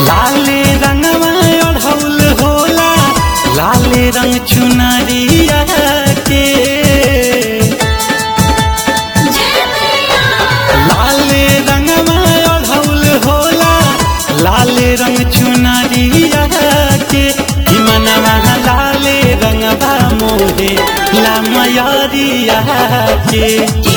लाले रंगवा ओढ़ौल होला लाले रंग चुनरिया के लाले रंगवा ओढ़ौल होला लाले रंग चुनरिया के कि मनवा लाले रंगवा मोहे ला मयरिया के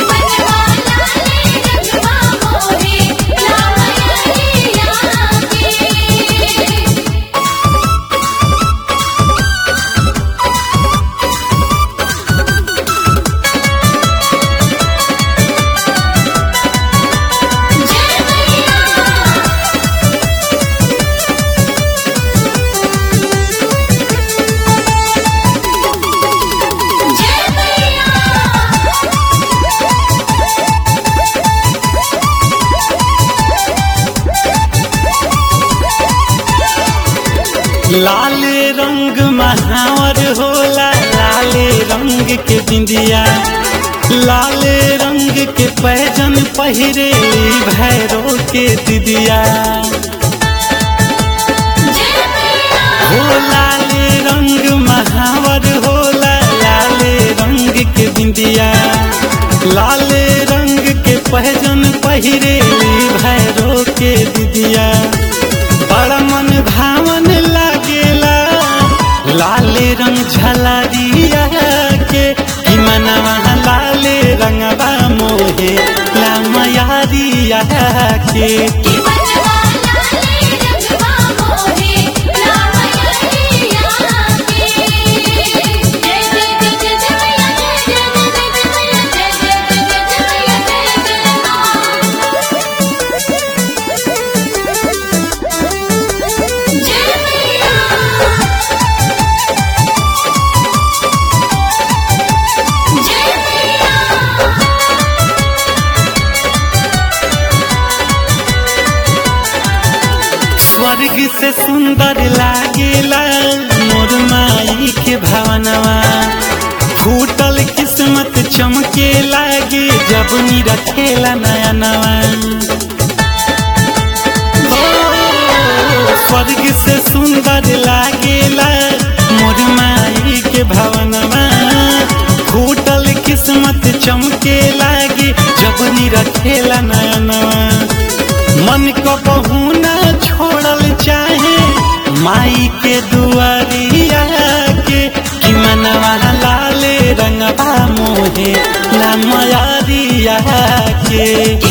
लाले रंग महावर होला लाले रंग के बिंदिया लाले रंग के पैजन पहिरे भैरो के दिदिया हो लाले रंग महावर होला लाले रंग के बिंदिया लाले रंग के पहजन पहिरे भैरो के दिदिया बड़ा मन भावन लागेला लाले रंग झलरिया के कि मनवा लाले रंगवा मोहे ला मयारिया के स्वर्ग से सुंदर लागेला मोर माई के भावनवा फूटल किस्मत चमके लागे जब नी रखेला नया नवा स्वर्ग से सुंदर लागेला मोर माई के भावनवा फूटल किस्मत चमके लागे जब नी रखेला नया नवा मन को बहुना छोड़ल चाहे माई के दुआरिया के कि मनवा लाले रंगवा मोहे ला मयारिया के